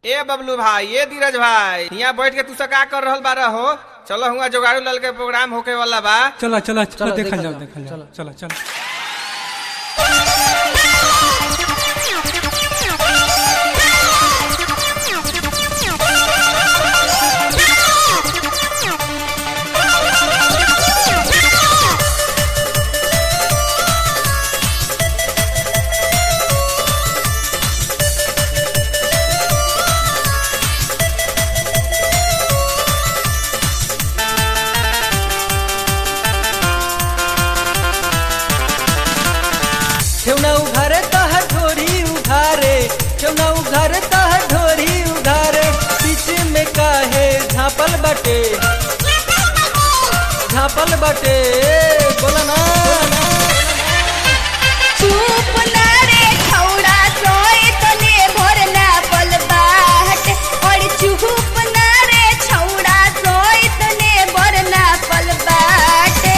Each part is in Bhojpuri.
ए बबलू भाई ए धीरज भाई यहाँ बैठ के तू सब का कर रहल बारा हो चलो हुआ जोगाड़ू लाल के प्रोग्राम होके वाला बा चला चला चला चलो, देखल देखल जाओ जाओ, देखल जाओ चला चला ठेवना उघारे तह ढोरी उघारे ठेवना उघारे तह ढोरी उघारे बीच में काहे झापल बटे झापल बटे बोला ना चुप ना रे छौड़ा सोए तने भोर ना पल बाट और चुप ना रे छौड़ा सोए तने भोर ना पल बाटे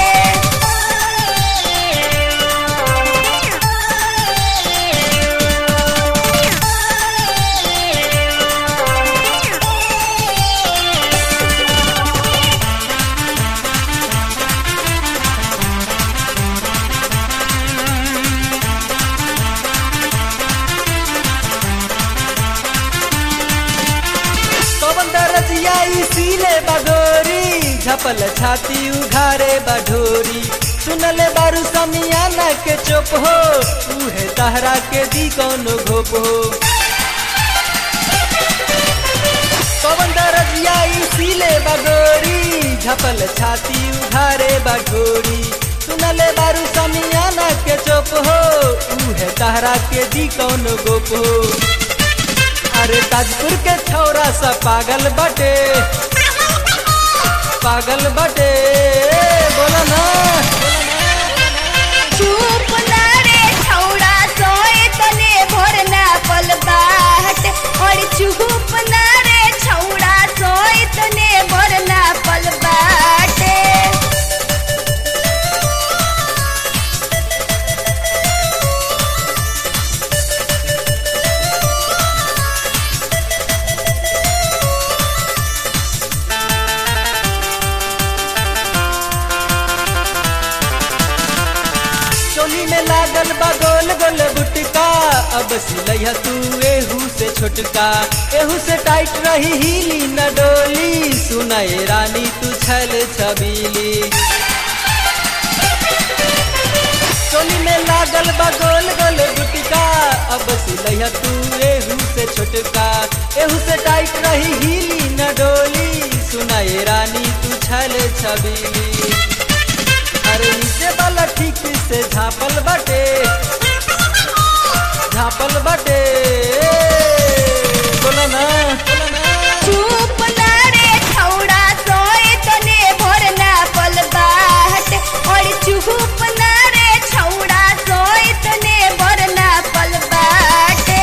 पवन दरजिया इसीले बडोरी झपल छाती उघारे बढोरी सुनले बारू समियाना के चुप हो उहे तहरा के दी कौनो घोप हो पवन दरजिया इसीले बडोरी झपल छाती उघारे बढोरी सुनले बारू समियाना के चुप हो उहे तहरा के दी कौनो गोप हो अरे ताजपुर के छौरा सा पागल बटे पागल बटे बोला ना चुप ना रे छौड़ा सोए तने भोर ना पल बाट और चुप ना रे छौड़ा सोए तने भोर ना पल बाटे चोली में लागल बा गोल गोल बुटका अब सिलैया तू एहू से छोटका एहू से टाइट रही हिली न डोली सुनाए रानी तू छल छबीली चोली में लागल बा गोल गोल गुटका अब सिलैया तू एहू से छोटका एहू से टाइट रही हिली न डोली सुनाए रानी तू छल छबीली अरे नीचे वाला ठीक से झापल बटे झापल बटे बोला ना बोला ना चुप ना रे छौड़ा सोए तने भोर ना पल बाट और चुप ना रे छौड़ा सोए तने भोर ना पल बाटे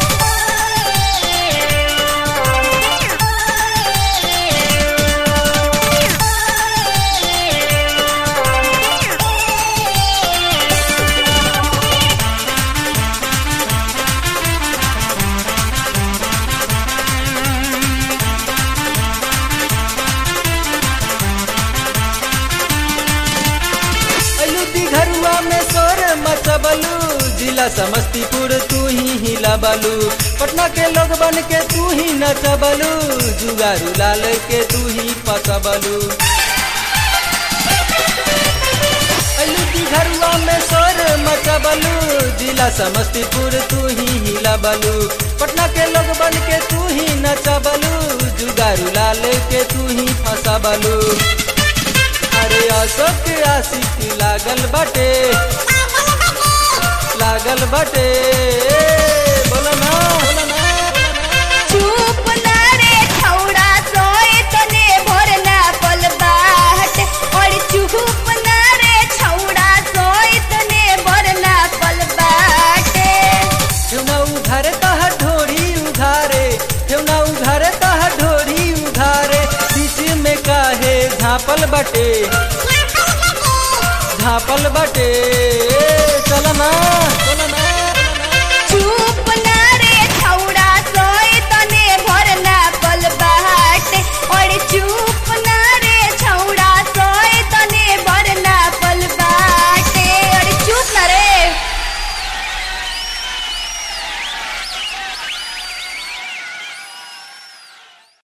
अलू घरुआ में सोर मचबलू जिला समस्तीपुर तू ही हिलाबलू पटना के लोग बन के तू ही नचबलू जुगारू लाल के तू ही पसबलू अलू घरुआ में सोर मचबलू जिला समस्तीपुर तू ही हिलाबलू पटना के लोग बन के तू ही नचबलू जुगारू लाल के तू ही फसबलू अरे अशोक आशिक लागल बटे लागल बटे बोलो ना बोलो ना चुप ना रे छौड़ा सोए तने भोर ना पल बाट और चुप ना रे छौड़ा सोए तने भोर ना पल बाटे ठेवना उघारे तह ढोरी उघारे ठेवना उघारे तह ढोरी उघारे बीच में काहे झापल बटे झापल बटे चल ना चल ना